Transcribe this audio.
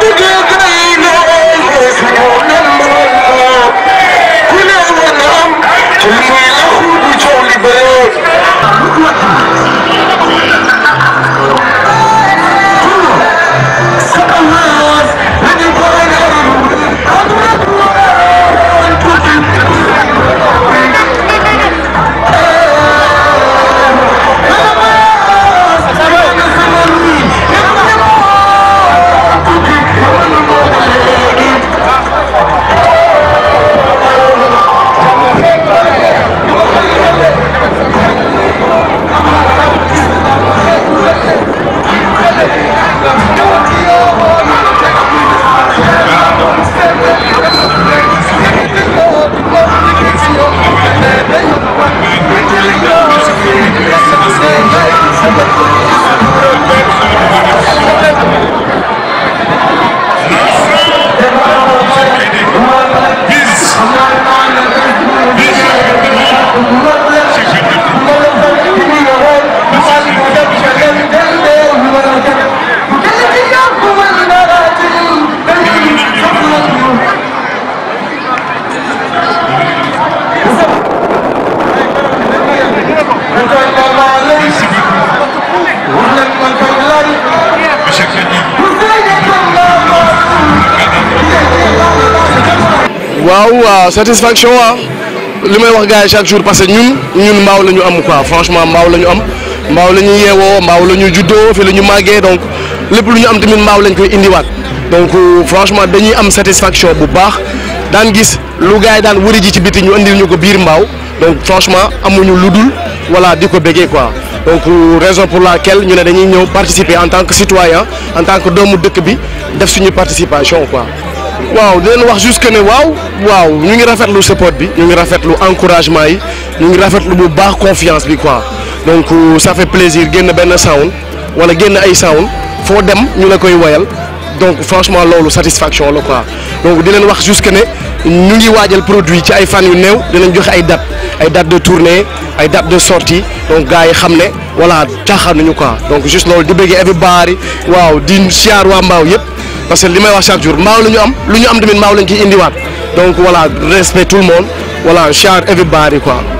waaw satisfaction ah li may wax gars yi chaque jour parce que ñun ñun mbaaw la ñu am quoi franchement mbaaw la ñu am mbaaw la ñu yeewoo mbaaw la ñu juddoo fi la ñu màggee donc lépp lu ñu am tamit mbaaw lañ koy indiwaat donc franchement dañuy am satisfaction bu baax daan gis lu gars yi daan wëri ji ci biti ñu andil ñu ko biir mbaaw donc franchement amuñu lu dul voilà di ko béggee quoi donc raison pour laquelle ñu ne dañuy ñëw participer en tant que citoyen en tant que doomu dëkk bi def suñu participation quoi. waaw di leen wax juste que ne waaw waaw ñu ngi rafetlu support bi ñu ngi rafetlu encouragement yi ñu ngi rafetlu bu baax confiance bi quoi donc ça fait plaisir génn benn sound wala génn ay sound foo dem ñu la koy woyal donc franchement loolu satisfaction la quoi donc di leen wax juste que ne ñu ngi waajal produit ci ay fan yu néew dinañ joxe ay date ay date de tournée ay date de sortie donc gars yi xam ne voilà caaxaan nañu quoi donc juste loolu di bëggee everybody waaw di siyaar waa mbaaw yëpp. parce que li may wax chaque jour mbaaw la ñu am lu ñu am tamit mbaaw lañ ciy indiwaat donc voilà respect tout le monde voilà char everybody quoi